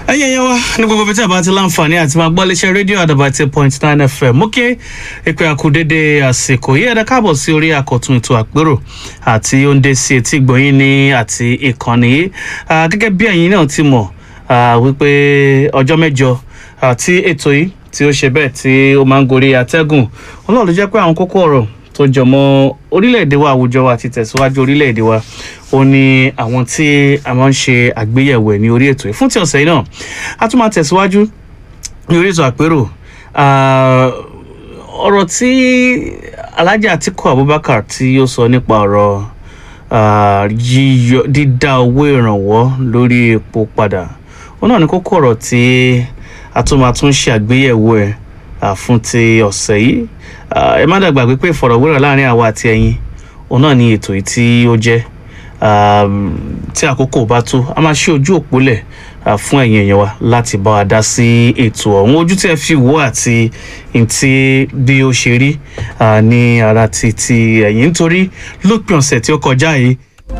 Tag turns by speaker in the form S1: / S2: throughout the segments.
S1: ẹyẹ yẹn wá ní gbogbo bíi tí a bá ti láǹfààní àti máa gbọ́ léṣe rédíò àdàbà ti point nine fm mú kí ìpè àkùdédé àsìkò yìí ẹ̀dá káàbọ̀ sí orí àkọ́tún ètò àpérò àti oúnjẹ sí etí gbọ̀nyìn ní àti ìkànnì yìí Ah, gẹ́gẹ́ bí ẹ̀yin náà ti mọ̀ ah, wípé ọjọ́ mẹ́jọ àti ètò yìí tí ó ṣe bẹ́ẹ̀ tí ó máa ń gorí atẹ́gùn ọlọ́run ló jẹ́ pé àwọn kókó ọ̀rọ̀ tó jọmọ́ orílẹ̀-èdè wa àwùjọ wa àti tẹ̀síwájú orílẹ̀-èdè wa ó ní àwọn tí a máa ń ṣe àgbéyẹ̀wò ẹ̀ ní orí ètò yìí fún ti ọ̀sẹ̀ yìí náà a tún máa tẹ̀síwájú ní orí ètò àpérò Ah, ọ̀rọ̀ tí Alhaji Atiku Abubakar tí ó sọ nípa ọ̀rọ̀ ah, yíyọ dídá owó ìrànwọ́ lórí epo padà ó náà ní kókó ọ̀rọ̀ tí a tún máa tún ṣe àgbéyẹ̀wò ẹ̀ ah, fún ti ọ̀sẹ̀ yìí Ah, ẹ má dàgbà pé ìfọ̀rọ̀wérọ̀ láàrin àwa àti ẹ̀yin òun náà ni ètò yìí tí ó jẹ́ um, tí àkókò bá tó a máa ṣe ojú òpó lẹ̀ ah, fún ẹ̀yin èèyàn wa láti bá wa dá sí ètò ọ̀hún ojú tí ẹ fi wò àti ntí bí ó ṣe rí ah, ní ara ti ti ẹ̀yin nítorí lópin ọ̀sẹ̀ tí ó kọjá yìí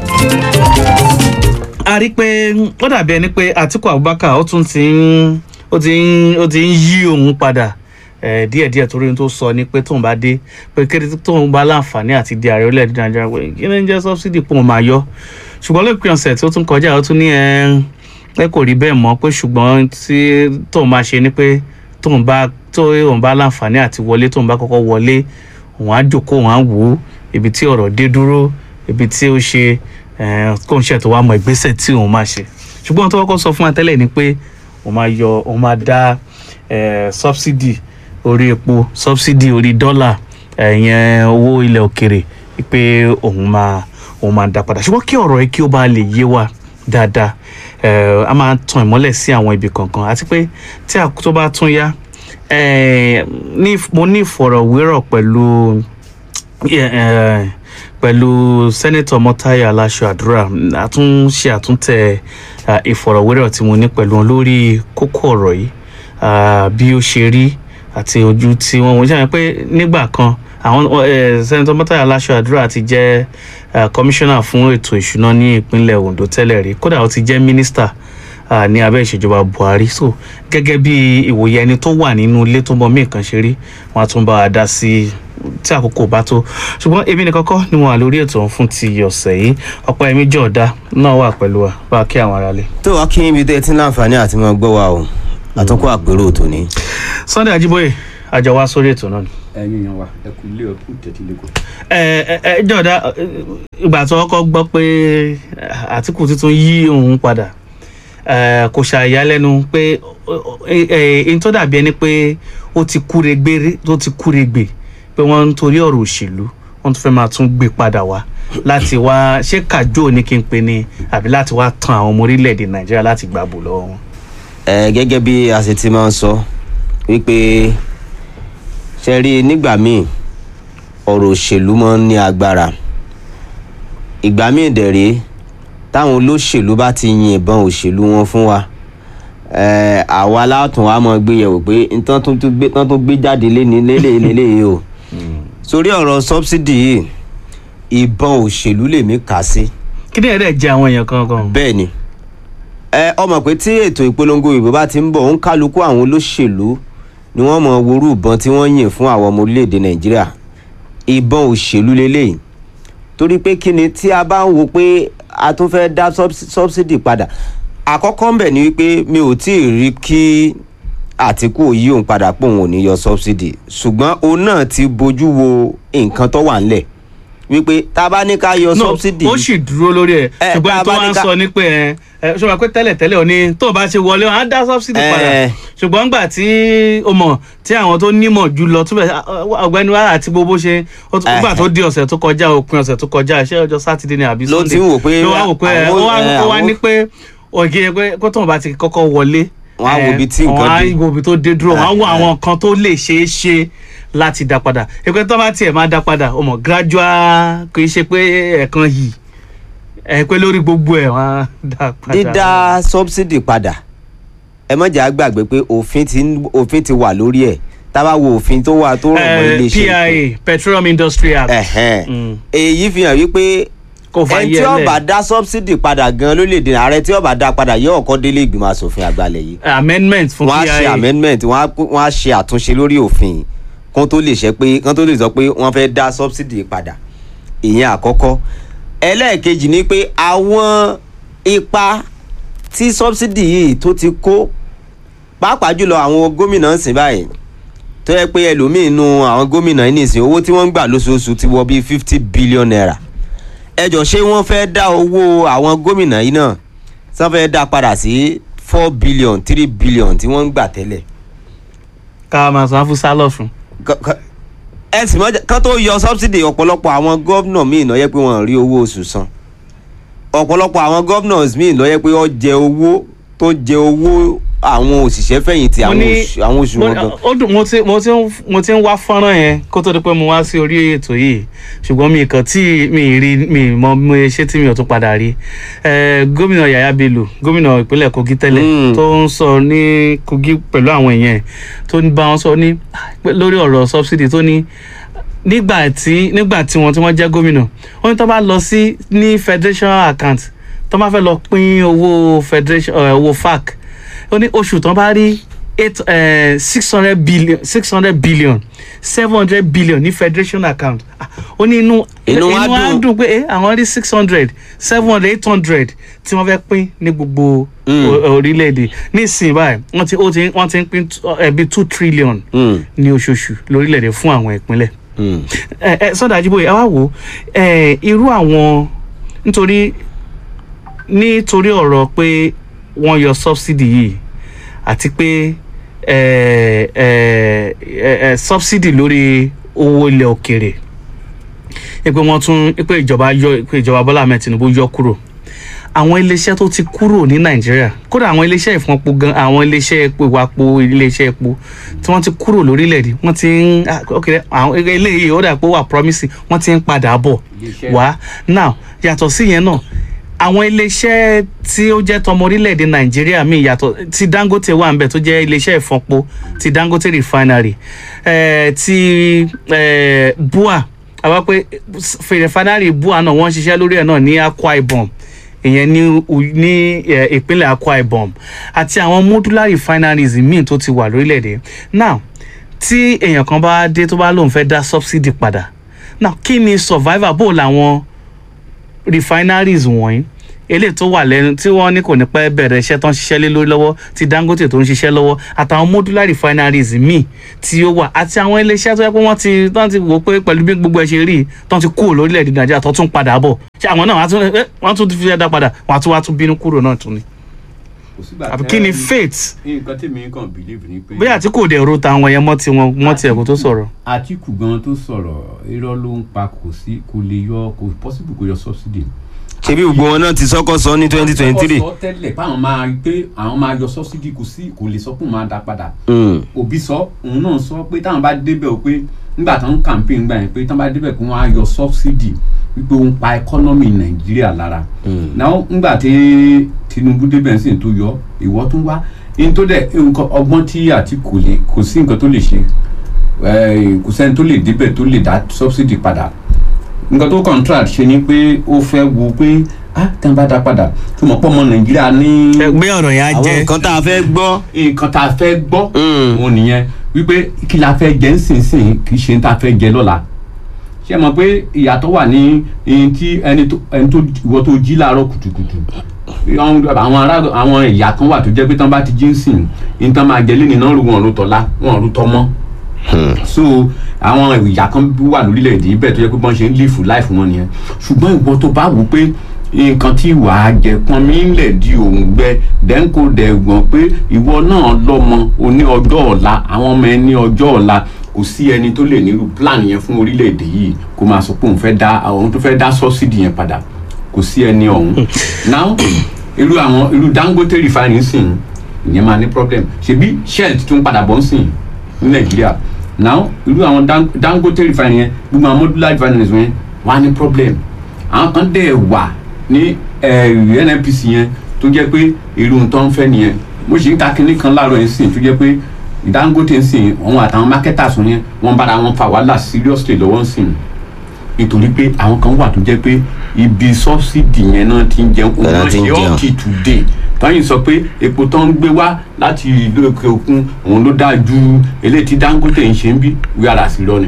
S1: a rí pé ó dàbí ẹni pé Atiku Abubakar ó tún ti ń ó ti ń ó ti ń yí òun padà eh, díẹ̀díẹ̀ torí ohun tó sọ ni pé tóun bá dé pé kéde tóun bá láǹfààní àti di ààrẹ orílẹ̀-èdè Nàìjíríà pé kí ni ń jẹ́ sọ́bsidì pé òun máa yọ ṣùgbọ́n lópin ọ̀sẹ̀ tí ó tún kọjá ó tún ní ẹ pé kò rí bẹ́ẹ̀ mọ́ pé ṣùgbọ́n tí tóun máa ṣe ni pé tóun bá tóun bá láǹfààní àti wọlé tóun bá kọ́kọ́ wọlé òun á jókòó òun á wò ó ibi tí ọ̀rọ̀ dé dúró ibi tí ó ṣe eh, kóun ṣe tó wá mọ ìgbésẹ̀ tí òun máa ṣe ṣùgbọ́n tó kọ́kọ́ sọ fún wa tẹ́lẹ̀ ni pé òun máa yọ òun máa dá eh, subsidy orí epo subsidy orí dọ́là ẹ̀yẹn owó ilẹ̀ òkèrè pé òun máa òun máa dá padà ṣùgbọ́n kí ọ̀rọ̀ yìí kí ó bá lè yé wa dáadáa eh, a máa tan ìmọ́lẹ̀ sí àwọn ibi kankan àti pé tí àkótó bá tún yá eh, ní mo ní ìfọ̀rọ̀wérọ̀ pẹ̀lú eh, pẹ̀lú sẹ́nẹ́tọ̀ mọ́táyà aláṣọ àdúrà àtúnṣe àtúntẹ̀ ah, ìfọ̀rọ̀wérọ̀ tí mo ní pẹ̀lú wọn lórí kókó ọ̀rọ̀ yìí ah, bí ó ṣe rí àti ojú tí wọ́n wọ́n ṣàyẹn pé nígbà kan àwọn sẹ́nẹ́tọ̀ mọ́táyà aláṣọ àdúrà ti jẹ́ kọmíṣánná fún ètò ìṣúná ní ìpínlẹ̀ Ondo tẹ́lẹ̀ rí kódà ó ti jẹ́ mínísítà ah, ní abẹ́ ìṣèjọba Buhari so gẹ́gẹ́ bí ìwòye ẹni tó wà nínú ilé tó mọ mí nǹkan ṣe rí wọn á tún bá a dá sí tí àkókò bá tó ṣùgbọ́n èmi nìkan kọ́ ni mo wà lórí ètò ọ̀hún fún ti ọ̀sẹ̀ yìí ọ̀pọ̀ ẹ̀mí jọ̀ọ́dá náà wà pẹ̀lú wa bá a kí àwọn aráalé.
S2: tó wá kí ibi tẹ́ ẹ ti ń láǹfààní àti máa gbọ́ wa o àtúnkọ́ àpérò tòní.
S1: Sunday Ajíbóyè àjọ wa sórí ètò náà ni.
S3: ẹ̀yin yan wa ẹ kú ilé ọkú tẹ̀tí lẹ́kọ̀ọ́.
S1: ẹ ẹ ẹ jọ̀ọ́dá ìgbà tó kọ́kọ́ gbọ́ pé Àtíkù tuntun yí òun padà eh, kò ṣàyàlẹ́nu pé ẹni tó dàbí ẹni pé ó ti kúregbé tó ti kúregbè pé wọ́n ń torí ọ̀rọ̀ òṣèlú wọ́n tún fẹ́ máa tún gbé padà wá láti wá ṣé kàjọ ní kí n pe ni àbí láti wá tan àwọn ọmọ orílẹ̀-èdè Nàìjíríà láti gbàbò lọ́wọ́ wọn.
S2: ẹ gẹ́gẹ́ bí a ṣe ti máa ń sọ wípé ṣe rí nígbà míì ọ̀rọ̀ òṣèlú máa ń ní agbára ìgbà míì dẹ̀ rèé táwọn olóṣèlú bá ti yin ìbọn òṣèlú wọn fún wa ẹ àwa látún wa máa gbé yẹ̀wò pé nǹkan tó tún gbé tán tó gbé jáde léni lélẹ́yìí o sórí ọ̀rọ̀ sọ́bsidì yìí ìbọn òṣèlú lèmi kà sí
S1: kí ni ẹ̀rẹ́ jẹ àwọn èèyàn kankan.
S2: bẹ́ẹ̀ ni ẹ ọmọ pé tí ètò ìpolongo ìbò bá ti ń bọ̀ ń kálukú àwọn olóṣèlú ni wọ́n mọ worú ìbọn tí wọ́n yìn fún àwọn ọmọ orílẹ̀-èdè nàìjíríà ìbọn òṣèlú lélẹ́yìí torí pé kí ni tí a bá ń wo pé a tún fẹ́ dá sọ́bsidì padà àkọ́kọ́ ń bẹ̀ ni wípé mi ò tí ì rí kí àtìkù yí òun padà pé òun ò ní yọ sọ́bsidì ṣùgbọ́n òun náà ti bójú wo nǹkan tó wà ńlẹ̀ wípé tá a bá ní ká yọ
S1: no
S2: sọ́bsidì
S1: ó sì dúró lórí ẹ
S2: Eh,
S1: ṣùgbọ́n
S2: tá a
S1: tó
S2: bá
S1: wá
S2: ní
S1: ń
S2: ká-
S1: sọ ní pé ẹ ẹ ṣọwọ́ pé tẹ́lẹ̀ tẹ́lẹ̀ ò ní tó o bá ṣe wọlé wọn á dá subsidy padà
S2: Eh.
S1: ṣùgbọ́n ńgbà tí o mọ̀ tí àwọn tó nímọ̀ jù lọ túbẹ̀ ọ̀gbẹ́ni wa àti gbogbo ṣe ó tún-
S2: Eh.
S1: nígbà tó di ọ̀sẹ̀ tó kọjá òpin ọ̀sẹ̀ tó kọjá iṣẹ́ ọjọ́ sátidé ni àbí
S2: Ló
S1: sunday
S2: ti ń wò pé
S1: ló wá wò pé ẹ,
S2: àwọn-
S1: ó wá
S2: eh,
S1: ó wá
S2: àwọn-
S1: ní pé ògì pé kó tóun bá ti kọ́kọ́ wọlé
S2: Wọ́n á wo
S1: eh,
S2: ibi tí nǹkan
S1: wọ́n á
S2: dé.
S1: wo ibi tó dé dúró wọ́n á wo
S2: Eh, eh.
S1: àwọn nǹkan tó lè ṣeé ṣe láti dá padà ìpè tó bá tiẹ̀ máa dá padà ó mọ̀ gradual kì í ṣe pé ẹ̀ẹ̀kan yìí ẹ pé lórí gbogbo ẹ̀ wọ́n á dá padà.
S2: dídá sọ́bsidì padà ẹ má jẹ́ á gbàgbé pé òfin ti ń- òfin ti wà lórí ẹ̀ tá a bá wo òfin tó wà tó rọ̀ mọ́
S1: Eh,
S2: iléeṣẹ́
S1: PIA Petroleum Industry Act.
S2: ẹ̀hẹ́n.
S1: Mm.
S2: èyí fi hàn wípé
S1: kó fa
S2: ẹni
S1: yẹ
S2: tí ó
S1: lẹ̀.
S2: bá dá subsidy padà gan lórílẹ̀‐èdè ààrẹ tí ó bá dá padà yóò kọ́ délé ìgbìmọ̀ asòfin àgbàlẹ̀ yìí
S1: amendment fún
S2: wọ́n á ṣe
S1: pia
S2: amendment wọ́n á wọ́n á ṣe àtúnṣe lórí òfin kó tó lè ṣe pé kó tó lè sọ pé wọ́n fẹ́ dá subsidy padà ìyẹn àkọ́kọ́ ẹlẹ́ẹ̀kejì ni pé àwọn ipa tí subsidy yìí tó ti kó pàápàá jùlọ àwọn gómìnà ń sìn báyìí tó yẹ pé ẹlòmíín nu àwọn gómìnà yìí nìsín owó tí wọ́n ń gbà lóṣooṣù ti wọ bíi fifty billion naira ẹ jọ ṣé wọ́n fẹ́ dá owó àwọn gómìnà yìí náà sọ fẹ́ dá padà sí four billion three billion tí wọ́n ń gbà tẹ́lẹ̀
S1: ká máa san fún sálọ̀fún.
S2: Ká- ká- ẹ sì mọ kán tó yọ subsidy ọ̀pọ̀lọpọ̀ àwọn gómìnà míì ló yẹ pé wọ́n rí owó oṣù san ọ̀pọ̀lọpọ̀ àwọn gómìnà míì ló yẹ pé ó jẹ owó tó jẹ owó àwọn òṣìṣẹ́ fẹ̀yìntì
S1: Mo
S2: àwọn
S1: ní-
S2: oṣù àwọn oṣù
S1: mo
S2: wọn
S1: ní-
S2: gan.
S1: ó dùn mo ti mo ti ń mo ti ń wá fọ́nrán yẹn kó tó di pé mo wá sí orí ètò yìí ṣùgbọ́n mi kàn tí mi rí mi mọ mo ṣe tí mi ò tún padà rí Eh, gómìnà Yàyà Bello gómìnà ìpínlẹ̀ Kogi tẹ́lẹ̀
S2: Mm.
S1: tó ń sọ ní Kogi pẹ̀lú àwọn èèyàn ẹ̀ tó ń bá wọn sọ ní pé lórí ọ̀rọ̀ subsidy tó ní nígbà tí nígbà tí wọn tí wọn jẹ gómìnà wọn ní tó bá lọ sí ní federation account tó bá fẹ́ lọ pín owó federation ẹ, owó fac ó ní oṣù tó bá rí eight six hundred billion six hundred billion seven hundred billion ní federation account Ah, ó ní inú
S2: Inú wa
S1: á
S2: dùn.
S1: dùn pé eh, àwọn rí six hundred seven hundred eight hundred tí wọ́n fẹ́ pín ní gbogbo
S2: Mm.
S1: o- orílẹ̀-èdè nísìnyí báyìí wọ́n ti ó ti wọ́n ti ń pín ẹbí two trillion
S2: Mm,
S1: ní oṣooṣù lórílẹ̀-èdè fún àwọn ìpínlẹ̀
S2: mm.
S1: ẹ ẹ sọdọ ajiboye ẹ wá wò ó ẹ irú àwọn nítorí nítorí ọ̀rọ̀ pé wọ́n yọ subsidy yìí àti pé ẹ ẹ ẹ ẹ subsidy lórí owó ilẹ̀ òkèrè ẹ pé wọ́n tún ẹ pé ìjọba yọ ẹ pé ìjọba Bọ́lá Ahmed Tinubu yọ kúrò àwọn iléeṣẹ́ tó ti kúrò ní nàìjíríà kódà àwọn iléeṣẹ́ ìfọ̀npo gan àwọn iléeṣẹ́ epo ìwàpo iléeṣẹ́ epo tí wọ́n ti kúrò lórílẹ̀‐èdè wọ́n ti ń ah, ok àwọn eléyìí ó dà pé ó wà promising wọ́n ti ń padà bọ̀
S3: Iléeṣẹ́-
S1: wá now yàtọ̀ sí yẹn náà àwọn iléeṣẹ́ tí ó jẹ́ tọmọ orílẹ̀‐èdè nàìjíríà míì yàtọ̀ tí dangote wà ń bẹ̀ tó jẹ́ iléeṣẹ́ ìfọ̀npo ti dangote refinery eh, ti eh, bua àwa pé refinery bua náà wọ́n ń ṣiṣẹ́ lórí ẹ̀ náà ní akwa ibom ìyẹn ní u- ní eh, ìpínlẹ̀ akwa ibom àti àwọn modular refineries míì tó ti wà lórílẹ̀‐èdè now tí èèyàn kan bá dé tó bá lóun fẹ́ dá subsidy padà now kí ni survivor bó làwọn refineries wọ̀nyí eléyìí tó wà lẹ́nu tí wọ́n ní kò ní pẹ́ bẹ̀rẹ̀ iṣẹ́ tó ń ṣiṣẹ́ lé lórí lọ́wọ́ ti dangote tó ń ṣiṣẹ́ lọ́wọ́ àtàwọn modular refineries míì tí ó wà àti àwọn iléeṣẹ́ tó yẹ pé wọ́n ti tán ti wò pé pẹ̀lú bí gbogbo ẹ̀ ṣe rí tán ti kúrò lórílẹ̀‐èdè nàìjíríà tó tún padà bọ̀ ṣé àwọn náà wọ́n á tún eh, wọ́n tún fi ẹ̀dá padà wọ́n á tún wá tún bínú kúrò náà tún ni
S3: kò sígbà
S1: àbí
S3: tẹ́-
S1: kí ni faith
S3: nǹkan tèmi kàn believe ni pé.
S1: bóyá àti kò dẹ̀ ro tàwọn yẹn mọ́ tiwọn mọ́ tiẹ̀ kó tó sọ̀rọ̀
S3: àtìkù gan tó sọ̀rọ̀ irọ́ ló ń pa kò sí kò lè yọ kò possible kò yọ subsidy.
S2: ṣebí gbogbo wọn náà ti sọ́kọ́ sọ ní twenty twenty three.
S3: wọ́n sọ tẹ́lẹ̀ báwọn máa rí pé àwọn máa yọ subsidy kò sí kò lè sọ pé òun máa dá padà. òbí sọ òun náà sọ pé táwọn bá débẹ̀ o pé nígbà tó ń campaign gbà yẹn pé táwọn bá débẹ̀ pé wọ́n á yọ subsidy wípé ó ń pa economy nàìjíríà lára. náà nígbà tí tinubu débẹ̀ sí tó yọ ìwọ tó wá ní tó dẹ̀ nǹkan ọgbọ́n tí àtìkù lè kò sí nǹkan tó lè ṣe eh, kò sẹ́ni tó lè débẹ̀ tó lè dá subsidy padà nǹkan tó contract ṣe ni pé ó fẹ́ wo pé ah tí wọ́n bá dá padà tó mọ̀ pọ̀ ọmọ nàìjíríà ní
S1: gbé ọ̀rọ̀ yẹn á
S2: àwọn
S1: jẹ́
S2: nǹkan tá a fẹ́ gbọ́.
S3: nǹkan tá a fẹ́ gbọ́
S2: Mm.
S3: òun nìyẹn wípé kí la fẹ́ jẹ nísinsìnyí kì í ṣe tá a fẹ́ jẹ lọ́la ṣé ẹ mọ̀ pé ìyàtọ̀ wà ní ẹni tí ẹni tó ẹni tó ìwọ tó jí láàárọ̀ kùtùkùtù àwọn àwọn ará àwọn ìyá kan wà tó jẹ́ pé tán bá ti jí ń sìn ní tán máa jẹ lẹ́nìí náà rú wọn ló tọ́lá wọn ló tọ́ mọ́ so àwọn ìyá kan wà lórílẹ̀‐èdè ibẹ̀ tó yẹ pé wọ́n ṣe ń live life wọn nìyẹn ṣùgbọ́n ìwọ tó bá wò pé nǹkan tí wàá jẹ pọn mi ń lẹ̀ di òun gbẹ dẹ́ńkò dẹ̀gbọ́n pé ìwọ náà lọ́mọ o ní ọjọ́ ọ̀la àwọn ọmọ ẹ ní ọjọ́ ọ̀la kò sí ẹni tó lè nírú plan yẹn fún orílẹ̀‐èdè yìí kó máa sọ pé òun fẹ́ dá òun tó fẹ́ dá subsidy yẹn padà kò sí ẹni ọ̀hún now irú àwọn irú dangote refinery sìn ìyẹn máa ní problem ṣebí shell tún padà bọ́ ń sìn ní nàìjíríà now irú àwọn Dan- dangote refinery yẹn gbogbo àwọn modular refineries yẹn wà ní problem àwọn kan dẹ̀ wà ní eh, nnpc yẹn tó jẹ́ pé irú tó ń fẹ́ nìyẹn mo sì ń ka kinní kan láàárọ̀ yẹn sìn tó jẹ́ pé dangote ń sìn òun àtàwọn marketers yẹn wọ́n bára wọn fa wàhálà seriously lọ́wọ́ ń sìn nítorí pé àwọn kan wà tó jẹ́ pé ibi sọ́sídì yẹn náà ti ń jẹun òun
S2: Bẹ́ẹ̀
S3: náà
S2: náà ti ń
S3: ṣe
S2: jẹun.
S3: up till today tọ́yìn sọ pé epo tó ń gbé wá láti ìlú òkè òkun òun ló dáa ju eléyìí tí Dangote ń ṣe ń bí wíwára sí lọ ni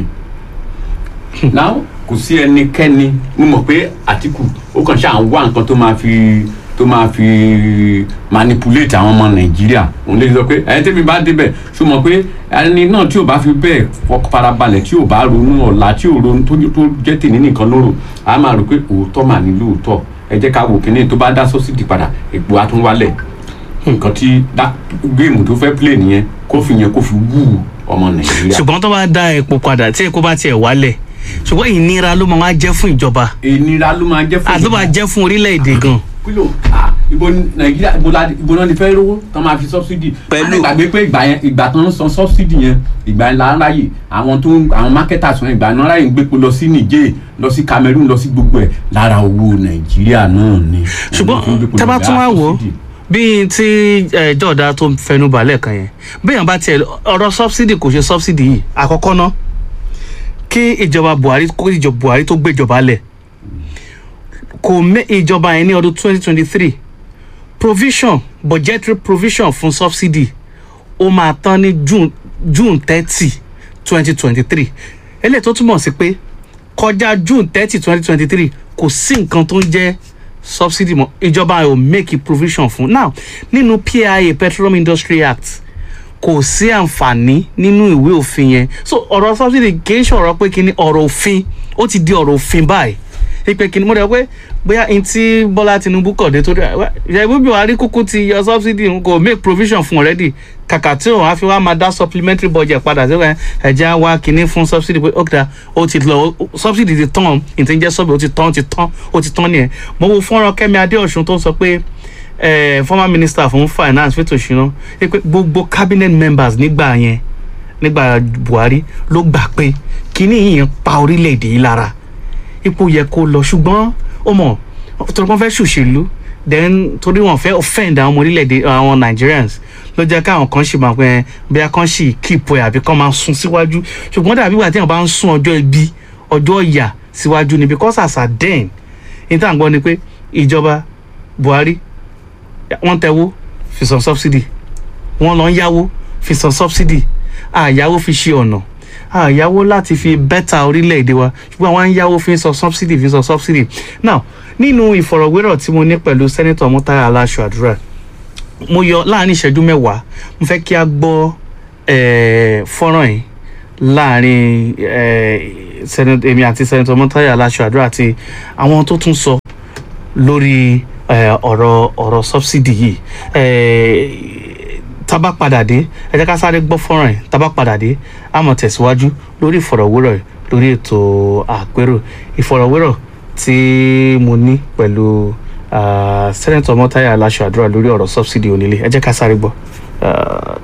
S3: now kò sí ẹnikẹ́ni mo mọ̀ pé Àtìkù ó kàn ṣáà ń wá nǹkan tó máa fi tó máa fi manipulate àwọn ọmọ Nàìjíríà òun lè sọ pé ẹni tẹ́mi bá débẹ̀ ṣó mọ̀ pé ẹni náà tí ò bá fi bẹ́ẹ̀ fọkàn farabalẹ̀ tí ò bá ronú ọ̀la tí ò ronú tó tó jẹ́ tèmi nìkan lóró a máa rò pé òótọ́ mà ní lóòótọ́ ẹ jẹ́ ká wò kíní tó bá dá sọ́sídì padà èpo á tún wálẹ̀ nǹkan tí dá- géèmù tó fẹ́ play nìyẹn kó fi yẹn kó fi wú ọmọ Nàìjíríà.
S1: ṣùgbọ́n tó bá dá epo padà tí epo bá tiẹ̀ wálẹ̀ ṣùgbọ́n ìnira ló máa wá jẹ́ fún ìjọba
S3: ìnira ló máa jẹ́ fún
S1: àti ló máa jẹ́ fún orílẹ̀-èdè gan
S3: kílò ah ibo ni nàìjíríà ibo la ibo náà ni fẹ́ rówó tán máa fi subsidy.
S2: Pẹ̀lú-
S3: a lè gbàgbé pé ìgbà yẹn ìgbà tó ń san subsidy yẹn ìgbà yẹn là ń ráyè àwọn tó ń àwọn marketers wọn ìgbà náà ráyè ń gbépo lọ sí niger lọ sí cameroon lọ sí gbogbo ẹ̀ lára owó nàìjíríà náà ni.
S1: ṣùgbọ́n tẹ́ bá tún wá wò ó bíi tí eh, jọ̀ọ́dá tó fẹnu balẹ̀ kan yẹn béèyàn bá tiẹ̀ ọ̀rọ̀ subsidy kò ṣe subsidy yìí àkọ́kọ́ ná kí ìjọba buhari kó ìjọba buhari tó gbéjọba lẹ̀ kò mé ìjọba yẹn ní ọdún 2023 provision budgetary provision fún subsidy ó máa tán ní june june thirty twenty twenty three eléyìí tó túmọ̀ sí pé kọjá june thirty twenty twenty three kò sí nǹkan tó ń jẹ́ subsidy mọ́ ìjọba ò make provision fún now nínú pia petroleum industry act kò sí àǹfààní nínú ìwé òfin yẹn so ọ̀rọ̀ subsidy kì í ṣọ̀rọ̀ pé kí ni ọ̀rọ̀ òfin ó ti di ọ̀rọ̀ òfin báyìí ipe kí ni mo rẹ̀ pé bóyá n tí bọ́lá tinubu kọ̀ dé tó dé ìyàwó buhari kúkú ti yọ subsidy n kò make provision fún already kàkà tí òun á fi wá máa dá supplementary budget padà sí ẹ ẹ̀jẹ̀ á wá kíní fún subsidy pé ókè ó ti lọ subsidy ti tán ìtí ń jẹ́ subsidy ó ti tán ó ti tán ó ti tán nìyẹn mo wo fọ́nrán kẹ́mi adéọ̀sùn tó sọ pé eh, former minister fún finance fètò ìṣúná pé gbogbo cabinet members nígbà yẹn nígbà buhari ló gbà pé kíní yìí ń pa orílẹ̀-èdè yìí lára ipò yẹ kó lọ ṣùgbọ́n ó mọ̀ torí wọ́n fẹ́ ṣòṣèlú then torí wọ́n fẹ́ offend àwọn ọmọ orílẹ̀-èdè àwọn nigerians ló jẹ́ káwọn kan ṣì máa pẹ́ bóyá kan ṣì keep ẹ̀ àbí kan máa sún síwájú ṣùgbọ́n dàbí ìgbà tí wọ́n bá ń sún ọjọ́ ibi ọjọ́ ìyà síwájú ni because as at then ní tá à ń gbọ́ ni pé ìjọba buhari wọ́n tẹ̀wó fi san subsidy wọ́n lọ ń yáwó fi san subsidy àyáwó fi ṣe ọ̀nà àyáwó láti fi bẹ́tà orílẹ̀-èdè wa ṣùgbọ́n àwọn yáwó fi ń san subsidy fi ń san subsidy now nínú ìfọ̀rọ̀wérọ̀ tí mo ní pẹ̀lú sẹ́nẹ́tọ̀ murtala aláṣọ àdúrà mo yọ láàrin ìṣẹ́jú mẹ́wàá mo fẹ́ kí a gbọ́ eh, fọ́nrán yìí láàrin eh, Senator- èmi àti sẹ́nẹ́tọ̀ murtala aláṣọ àdúrà àti àwọn tó tún sọ lórí eh, ọ̀rọ̀ ọ̀rọ̀ subsidy yìí eh, tá bá padà dé ẹ jẹ́ ká sáré gbọ́ fọ́nrán yìí tá bá padà dé a máa tẹ̀síwájú lórí ìfọ̀rọ̀wérọ̀ yìí lórí ètò àpérò ìfọ̀rọ̀wérọ̀ tí mo ní pẹ̀lú ah, sẹ́nẹ̀tọ̀ mọ́táyà aláṣọ àdúrà lórí ọ̀rọ̀ subsidy onílé ẹ jẹ́ ká sáré gbọ́. Ah,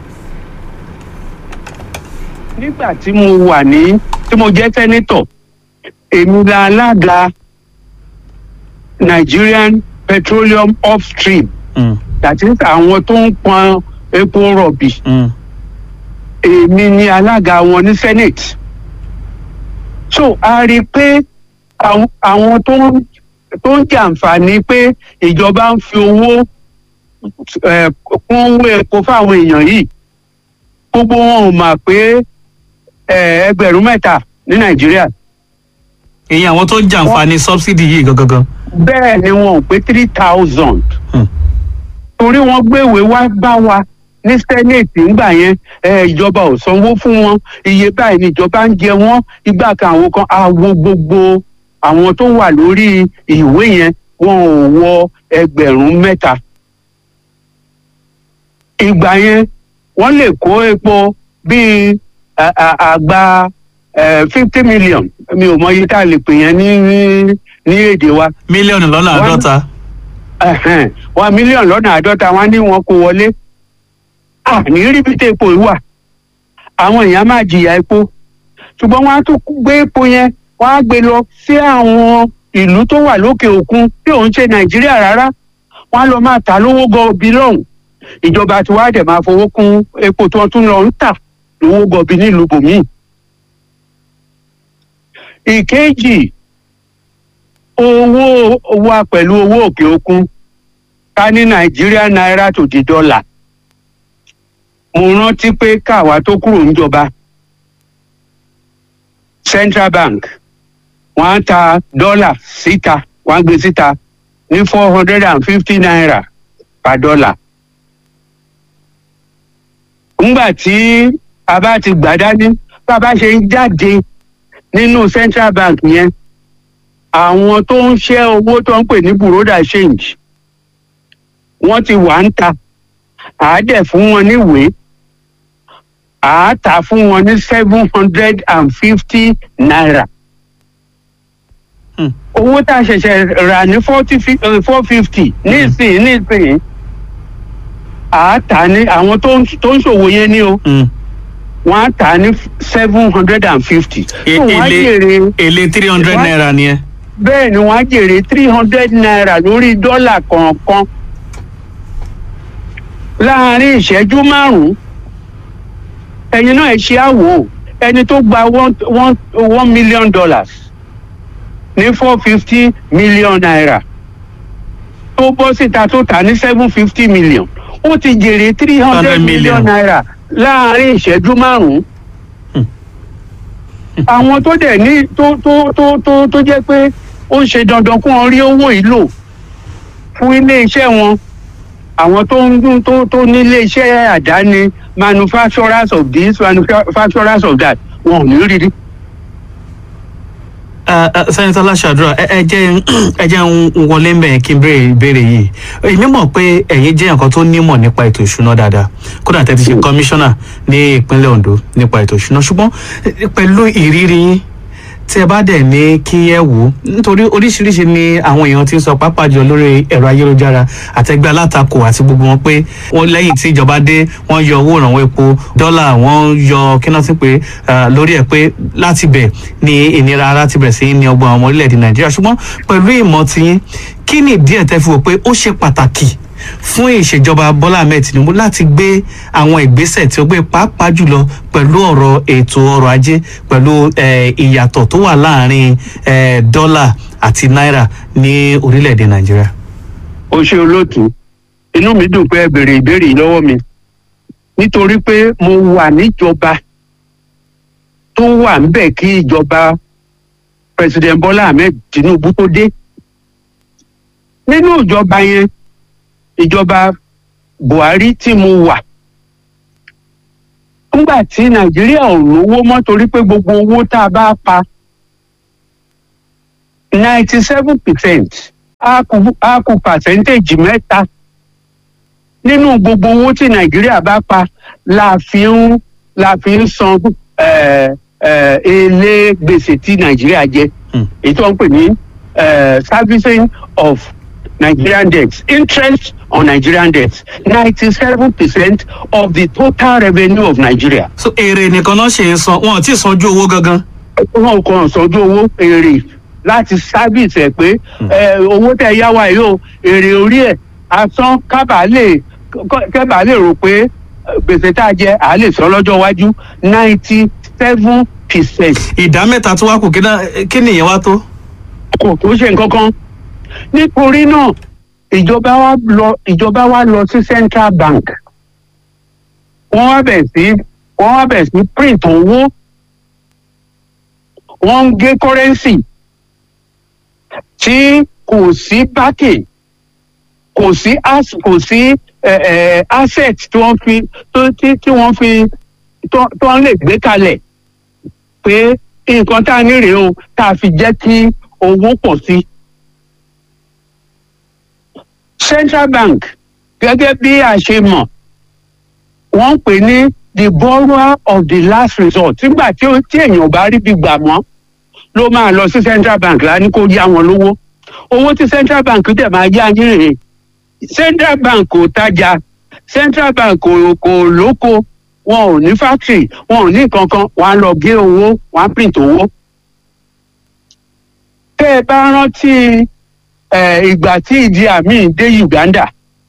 S4: nígbà tí mo wà ní tí mo jẹ́ sẹ́nítọ̀ èmi la alága Nigerian Petroleum Upstream
S1: mm,
S4: that is àwọn tó ń pọn epo rọ̀bì
S1: mm,
S4: èmi ni alága wọn ní senate so a rí i pé àwọn àwọn tó ń tó ń jàǹfààní pé ìjọba ń fi owó eh, kún owó epo fáwọn èèyàn yìí gbogbo wọn ò mà pé eh, ẹgbẹ̀rún mẹ́ta ní nàìjíríà
S1: èyí àwọn tó jàǹfààní subsidy yìí gangan.
S4: bẹ́ẹ̀ ni wọn ò pé three thousand
S1: Hmm.
S4: torí wọn gbéwèé wá bá wa ní senate ńgbà yẹn ẹ, ìjọba ò sanwó fún wọn iye báyìí ni ìjọba ń jẹ wọn ìgbà kan àwọn kan àwo gbogbo àwọn tó wà lórí ìwé yẹn wọn ò wọ ẹgbẹ̀rún mẹ́ta ìgbà yẹn wọ́n lè kó epo bíi à- à- àgbá fifty million mi ò mọ iye tá a lè pè yẹn ní ní- ní èdè wa
S1: mílíọ̀nù lọ́nà
S4: Wọ́n-
S1: àádọ́ta.
S4: ẹ̀hẹ́n, wọn mílíọ̀nù lọ́nà àádọ́ta wọn ní wọn kó wọlé àní rí bí epo yìí wà àwọn èèyàn máa jìyà epo ṣùgbọ́n wọ́n á tún gbé epo yẹn wọ́n á gbé lọ sí àwọn ìlú tó wà lókè òkun tí òun ṣe nàìjíríà rárá wọ́n á lọ máa tà lówó gọbí lọ́hùn ìjọba tí wàá dẹ̀ máa fowó kún epo tí wọ́n tún lọ ń tà lówó gọbí nílùú bòmíì. ìkejì owó wa pẹ̀lú owó òkè òkun ká ní nàìjíríà náírà tó di dọ́là mo rántí pé káwa tó kúrò níjọba central bank wọ́n á ta dọ́là síta wọ́n á gbé síta ní four hundred and fifty naira per dollar. ńgbà tí a bá ti gbà dání bá a bá ṣe ń jáde nínú central bank yẹn àwọn tó ń ṣẹ́ owó tó ń pè ní buroda change wọ́n ti wà ń ta àádẹ́ fún wọn níwèé àátà fún wọn ní seven hundred and fifty naira
S1: Hmm.
S4: owó tá a ṣẹ̀ṣẹ̀ rà ní forty four fifty nísìnyí nísìnyí àátà ní àwọn tó ń tó ń ṣòwò yẹn ní o
S1: Mm.
S4: wọ́n á tà á ní seven hundred and fifty.
S1: E-
S4: wọ́n á
S1: èlé
S4: jèrè
S1: èlé three hundred
S4: Wá-
S1: naira nìyẹn.
S4: bẹ́ẹ̀ ni wọ́n á jèrè three hundred naira lórí dọ́là kọ̀ọ̀kan láàárín ìṣẹ́jú márùn-ún ẹ̀yin náà ẹ ṣe àwò ẹni tó gba one one one million dollars ní four fifty million naira tó bọ́ síta tó tà ní seven fifty million ó ti jèrè three hundred
S1: million.
S4: million naira láàárín ìṣẹ́jú márùn-ún àwọn tó dẹ̀ ní tó tó tó tó tó jẹ́ pé ó ń ṣe dandan kó wọn rí owó yìí lò fún ilé iṣẹ́ wọn àwọn tó ń dún tó tó ní ilé iṣẹ́ àdáni manufacturers of this manufacturers of that wọn ò ní rí rí.
S1: sẹ́nitọ́ Láṣàdúrà ẹ ẹ jẹ́ ẹ jẹ́ ń wọlé ń bẹ̀ kí n béèrè ìbéèrè yìí èmi mọ̀ pé ẹ̀yin jẹ́ nǹkan tó nímọ̀ nípa ètò ìṣúná dáadáa kódà tẹ́ ti ṣe kọmíṣánná ní ìpínlẹ̀ Ondo nípa ètò ìṣúná ṣùgbọ́n eh, pẹ̀lú ìrírí yín tí ẹ bá dẹ̀ ní kí ẹ wò ó nítorí oríṣiríṣi ni àwọn èèyàn ti ń sọ pàápàá jọ lórí ẹ̀rọ ayélujára àtẹgbẹ́ alátakò àti gbogbo wọn pé wọ́n lẹ́yìn tí ìjọba dé wọ́n yọ owó ìrànwọ́ epo dọ́là wọ́n yọ kíná sí pé ah, lórí ẹ̀ pé láti bẹ̀ ni ìnira ara ti bẹ̀rẹ̀ sí ní ọgbọ́n àwọn ọmọ orílẹ̀-èdè nàìjíríà ṣùgbọ́n pẹ̀lú ìmọ̀ tiyín kí ni díẹ̀ tẹ́ fi wò pé ó ṣe pàtàkì fún ìṣèjọba bọ́lá ahmed tinubu láti gbé àwọn ìgbésẹ̀ tí ó gbé pàápàá jùlọ pẹ̀lú ọ̀rọ̀ ètò ọrọ̀ ajé pẹ̀lú eh, ìyàtọ̀ tó wà láàrin eh, dọ́là àti náírà ní orílẹ̀-èdè nàìjíríà.
S4: ó ṣe olóòtú inú mi dùn pé ẹ béèrè ìbéèrè yìí lọ́wọ́ mi nítorí pé mo wà níjọba tó wà ń bẹ̀ kí ìjọba president Bọ́lá Ahmed Tinubu tó dé nínú ìjọba yẹn ìjọba Buhari tí mo wà nígbà tí Nàìjíríà ò lówó mọ́ torí pé gbogbo owó tá a bá pa ninety seven percent a kù a kù percentage mẹ́ta nínú gbogbo owó tí nàìjíríà bá pa la fi ń la fi ń san eh, eh, èlé gbèsè tí nàìjíríà jẹ
S1: Hmm.
S4: èyí tó ń pè ní eh, servicing of nigerian debts interest on nigerian debts ninety seven percent of the total revenue of nigeria
S1: so èrè nìkan náà ṣe ń san wọn ò tí ì sanjú owó gangan.
S4: wọn kàn sọjú owó èrè láti sábìsì ẹ pé ẹ, owó tẹ yá wa yìí o èrè orí ẹ asán kábà lè kábà lè rò pé ẹ, gbèsè tá a jẹ à á lè sọ lọ́jọ́ iwájú ninety seven percent
S1: ìdá mẹ́ta tó wá kù kí náà- kí nìyẹn wá tó.
S4: kò tó ṣe nǹkan kan nítorí náà ìjọba wa lọ ìjọba wa lọ sí central bank wọ́n wá bẹ̀ sí wọ́n wá bẹ̀ sí print owó wọ́n ń gé currency tí kò sí backing kò sí as kò sí ẹ, ẹ, asset tí wọ́n fi tó tí tí wọ́n fi tó tó ń lè gbé kalẹ̀ pé nǹkan tá a ní rèé o tá a fi jẹ́ kí owó pọ̀ sí. central bank gẹ́gẹ́ bí a ṣe mọ̀ wọ́n ń pè ní the borrower of the last resort nígbà tí ó- tí èèyàn bá rí bí gbà mọ́ ló máa lọ sí central bank lá ní kó yá wọn lówó owó tí central bank dẹ̀ máa yá yín rèé central bank kò tajà central bank kò kò lóko wọn ò ní factory wọn ò ní kankan wọn á lọ gé owó wọn á print owó. tẹ́ ẹ bá rántí eh, ìgbà tí ìdí àmì dé Uganda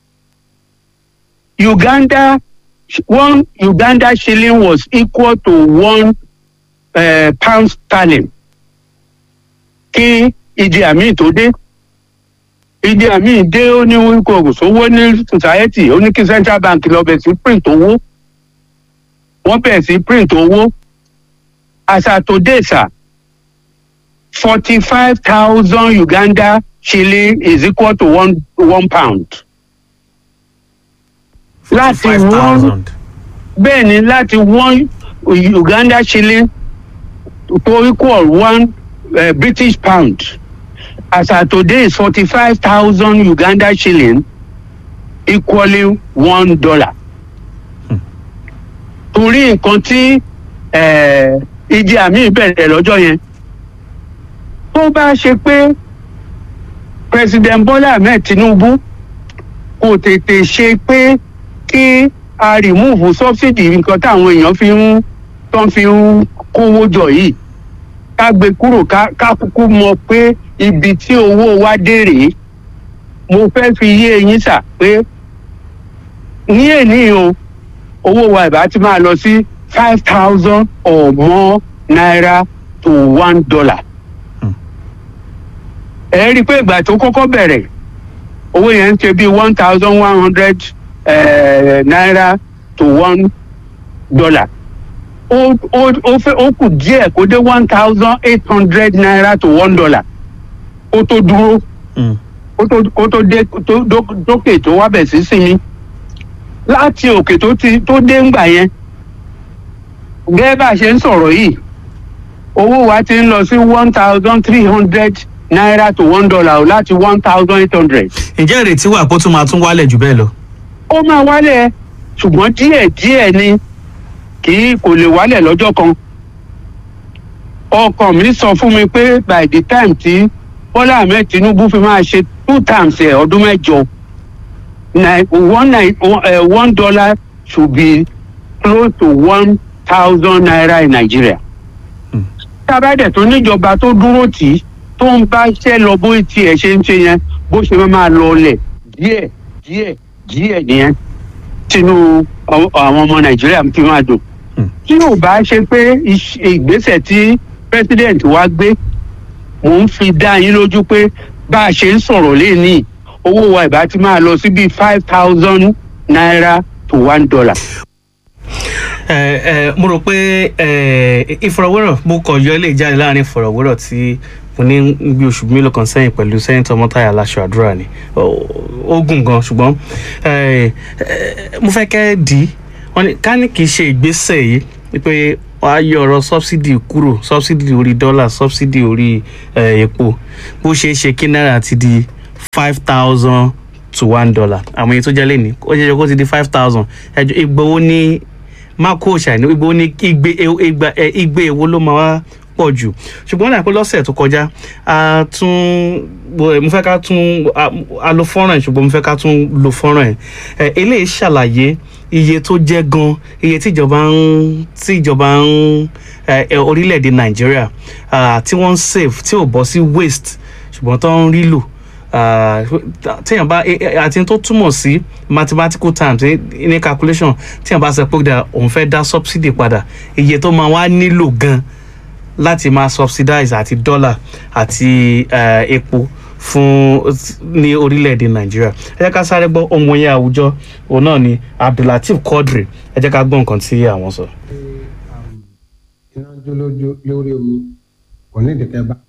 S4: Uganda one Uganda shilling was equal to one uh, pound sterling kí Idi Amin tó dé Idi Amin dé ó ní kò sówó ní society ó ní kí central bank lọ bẹ̀ sí print owó wọ́n bẹ̀ sí print owó as at today sir forty five thousand Uganda shilling is equal to one one pound. láti
S1: five
S4: one
S1: thousand.
S4: bẹ́ẹ̀ ni láti one Uganda shilling to equal one uh, British pound as at today is forty five thousand Uganda shilling equaling one dollar. torí nǹkan tí eh, Idi Amin bẹ̀rẹ̀ lọ́jọ́ yẹn tó bá ṣe pé president Bola Ahmed Tinubu kò tètè ṣe pé kí a remove subsidy nǹkan táwọn èèyàn fi ń tó ń fi ń kówó jọ yìí ká gbé kúrò ká ká kúkú mọ̀ pé ibi tí owó wa dé rèé mo fẹ́ fi yé eyín sà pé ní èní o owó wa ìbá ti máa lọ sí five thousand or more naira to one dollar. ẹ rí i pé ìgbà tó kọ́kọ́ bẹ̀rẹ̀ owó yẹn ń ṣe bí one thousand one hundred naira to one dollar. ó ó ó fẹ́ ó kù díẹ̀ kó dé one thousand eight hundred naira to one dollar. ó tó dúró
S1: Mm.
S4: kó tó kó tó dé tó dó- dókè tó wá bẹ̀ sí sinmi láti òkè tó ti tó dé ńgbà yẹn gẹ́gẹ́ bá a ṣe ń sọ̀rọ̀ yìí owó wa ti ń lọ sí one thousand three hundred naira to one dollar o láti one thousand eight hundred.
S1: ǹjẹ́ ìrètí wà pé ó tún máa tún wálẹ̀ jù bẹ́ẹ̀ lọ.
S4: ó máa wálẹ̀ ṣùgbọ́n díẹ̀ díẹ̀ ni kì í kò lè wálẹ̀ lọ́jọ́ kan. ọkàn mi sọ fún mi pé by the time tí Bọ́lá Ahmed Tinubu fi máa ṣe two times ẹ̀ ọdún mẹ́jọ nine one nine uh, one dollar should be close to one thousand naira in Nigeria. tábàdẹ̀ tó níjọba tó dúró tì í tó ń bá iṣẹ́ lọ bó tiẹ̀ ṣe ń ṣe yẹn bó ṣe máa máa lọ ọlẹ̀ díẹ̀ díẹ̀ díẹ̀ nìyẹn tinú àwọn àwọn ọmọ Nàìjíríà fi máa dùn.
S1: Hmm.
S4: tí ò bá ṣe pé iṣ- ìgbésẹ̀ tí president wa gbé mò ń fi dá yín lójú pé bá a ṣe ń sọ̀rọ̀ lénìí owó wa ìbá ti máa lọ sí bíi five thousand naira to one dollar.
S1: ẹ ẹ mo rò pé ẹ ìfọ̀rọ̀wérọ̀ mo kàn yọ ilé ìjáde láàrin ìfọ̀rọ̀wérọ̀ tí mo ní bí oṣù mélòó kan sẹ́yìn pẹ̀lú sẹ́yìntàn mọ́tàyà aláṣọ àdúrà ni Ó- ó gùn gan ṣùgbọ́n ẹ ẹ mo fẹ́ kẹ́ dì í wọ́n ní ká ní kì í ṣe ìgbésẹ̀ yìí wípé wàá yọ ọ̀rọ̀ sọ́bsidì kúrò sọ́bsidì orí dọ́là sọ́bsidì orí ẹ, epo bó ṣe é ṣe kí náírà ti di five thousand to one dollar àwọn èyí tó jẹ́ lẹ́ni ó jẹ́ kó ti di five thousand ẹjọ́ ìgbowó ní mákò ṣàìní ìgbowó ní igbe igba ẹ, igbe èwo ló máa wá pọ̀ jù ṣùgbọ́n náà pé lọ́sẹ̀ tó kọjá a tún bo- mo fẹ́ ká tún a- a lo fọ́nrán ẹ̀ ṣùgbọ́n mo fẹ́ ká tún lo fọ́nrán ẹ̀ ẹ, eléyìí ṣàlàyé iye tó jẹ́ gan iye tíjọba ń tíjọba ń ẹ, ẹ, orílẹ̀-èdè nàìjíríà ah, tí wọ́n ń save tí ò bọ́ sí waste ṣùgbọ́n tó ń rí lò Ah, téèyàn bá eh, eh, àti tó túmọ̀ sí mathematical terms ní ní calculation téèyàn bá sọ pé dà òun fẹ́ dá subsidy padà iye tó máa wá nílò gan láti máa subsidize àti dollar àti eh, epo fún ní orílẹ̀-èdè nàìjíríà ẹ jẹ́ ká sáré gbọ́ ohun yẹn àwùjọ òun náà ni abdulateef quadri ẹ jẹ́ ká gbọ́ nǹkan tí àwọn sọ.
S5: iná jó lójú lórí omi kò ní ìdíkẹ́ bá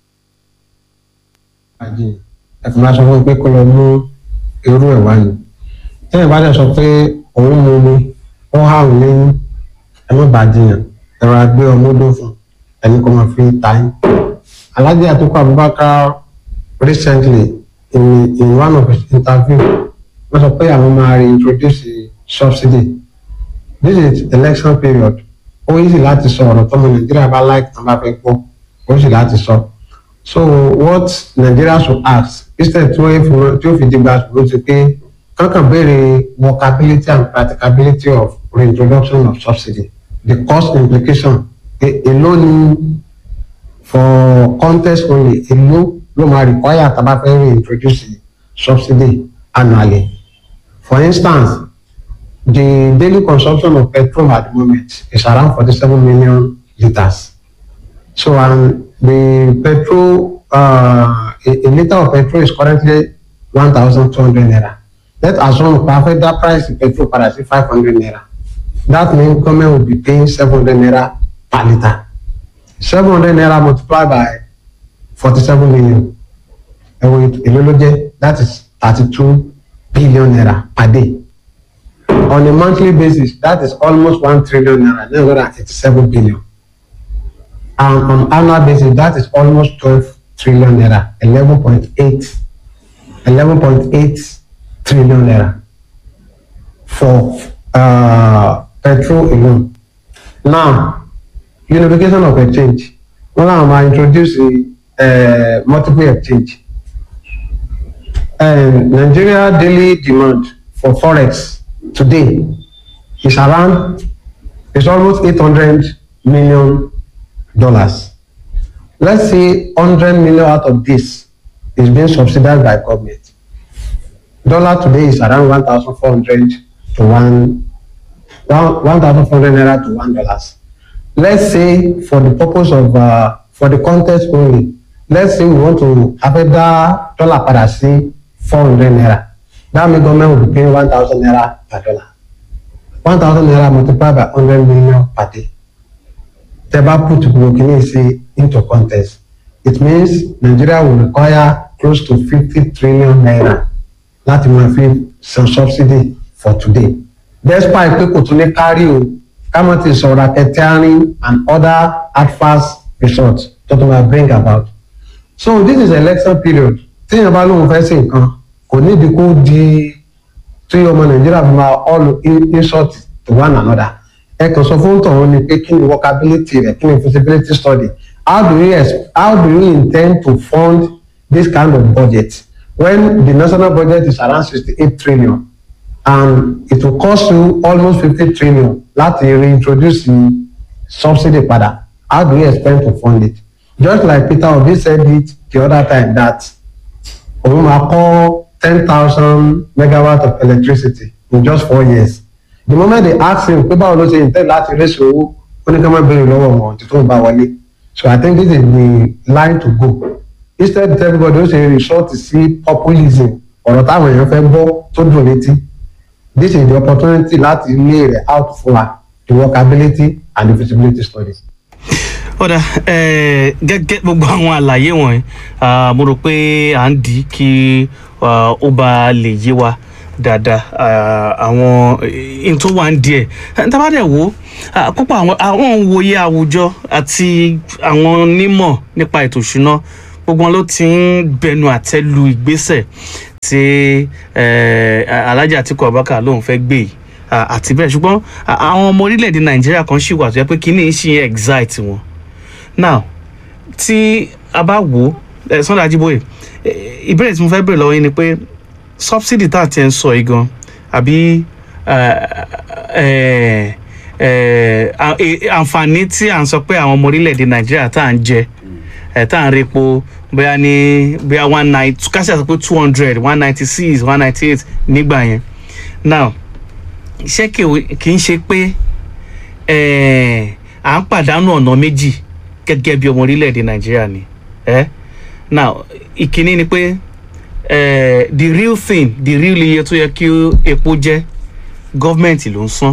S5: àjìn ẹ̀fọn máa sọ fún mi pé kó lọ mú irú ẹ̀ wá ni tẹ́yìn bá dẹ̀ sọ pé òun mú mi ó há òun lẹ́yìn ẹ má bàa jiyàn ẹ̀rọ agbé ọmọdé fún ẹni kó máa fi ta yín. Alhaji Atiku Abubakar recently in, in one of his interview wọ́n sọ pé àwọn máa reintroduce subsidy this is election period ó easy láti sọ ọ̀rọ̀ tọ́mọ nàìjíríà bá like tán bá fẹ́ gbọ́ ó easy láti sọ so what Nigeria should ask instead tí wọ́n fi tí ó fi dìgbà ṣùgbọ́n ti pé kankan béèrè workability and practicability of reintroduction of subsidy the cost implication e- èló ni for contest only èló ló máa require tá a bá fẹ́ reintroduce subsidy annually for instance the daily consumption of petrol at the moment is around 47 million liters. So, and the petrol uh, a, a liter of petrol is currently one thousand two hundred naira let's assume pa fẹ́ dá price petrol padà sí five hundred naira that means government will be paying seven hundred naira per litre seven hundred naira multiplied by forty-seven million ẹ̀wọ̀n èlò ló jẹ́ that is thirty-two billion naira per day on a monthly basis that is almost one trillion naira nine hundred and eighty-seven billion and on annual basis that is almost twelve trillion naira eleven point eight eleven point eight trillion naira for uh, petrol alone now unification of exchange wọn làwọn máa introduce uh, multiple exchange um, Nigeria daily demand for forex today is around is almost eight hundred million dollars let's say hundred million out of this is being subsidized by government dollar today is around one thousand four hundred to one one one thousand four hundred naira to one dollars let's say for the purpose of uh, for the context only let's say we want to abẹ́dá dollar padà sí four hundred naira that means government will be paying one thousand naira per dollar one thousand naira multiplied by hundred million per day tẹ́ bá put burkina sí into context it means Nigeria will require close to fifty trillion naira láti máa fi san subsidy for today despite pé kò tún ní kárí o kámọ́ ti sọ̀rọ̀ racketeering and other adverse results tó tún máa bring about so this is election period téèyàn bá lóun fẹ́ sí nǹkan kò nídìí kó di tí ọmọ nàìjíríà fi máa all in- insult to one another ẹ kàn sọ fún tọ̀hún ni pé kí ni workability rẹ̀ kí ni feasibility study how do you ex- how do you intend to fund this kind of budget when the national budget is around sixty-eight trillion and it will cost you almost fifty trillion láti reintroduce the subsidy padà how do you expect to fund it just like Peter Obi said it the other time that òun máa kọ́ ten thousand megawatt of electricity in just four years the moment they ask him pé báwo ló ṣe intend láti raise owó ó ní ká má béèrè lọ́wọ́ wọn tí tó ń bá wọlé so I think this is the line to go instead of everybody ó ṣe resort sí populism ọ̀rọ̀ táwọn èèyàn fẹ́ gbọ́ tó dùn létí this is the opportunity láti lay rẹ̀ out fún wa the workability and the feasibility studies.
S1: ọ̀dà eh, gẹ́gẹ́ gbogbo àwọn àlàyé wọ̀nyí ah, mo rò pé à ń dì í kí ah, ó bá lè yé wa dáadáa ah, àwọn ohun tó wà ń díẹ̀ tábà dẹ̀ wò ó púpọ̀ àwọn àwọn òǹwòye àwùjọ àti àwọn onímọ̀ nípa ètò ìṣúná gbogbo wọn ló ti ń bẹnu àtẹ́ lu ìgbésẹ̀ tí eh, Alhaji Atiku Abubakar lòun fẹ́ gbé yìí ah, àti bẹ́ẹ̀ ṣùgbọ́n ah, àwọn ọmọ orílẹ̀-èdè Nàìjíríà kan ṣì wà tó yẹ pé kíní ń ṣe excite wọn now tí a bá wò ó ẹ Sunday Ajíbóyè eh, ìbéèrè tí mo fẹ́ béèrè lọ́wọ́ yín ni pé subsidy tá à ti ń sọ yìí gan àbí eh, eh, eh, à- eh, àǹfààní tí à ń sọ pé àwọn ọmọ orílẹ̀-èdè Nàìjíríà tá à ń jẹ ẹ̀ tá à ń repo bóyá ní bóyá one ninety kásì àti pé two hundred one ninety six one ninety eight nígbà yẹn now ṣé kì í- kì í ṣe pé eh, à ń pàdánù ọ̀nà méjì gẹ́gẹ́ bí ọmọ orílẹ̀-èdè nàìjíríà ni eh? now ìkíní ni pé eh, the real thing the real iye tó yẹ kí epo jẹ́ gọ́ọ̀mẹ̀ntì ló ń san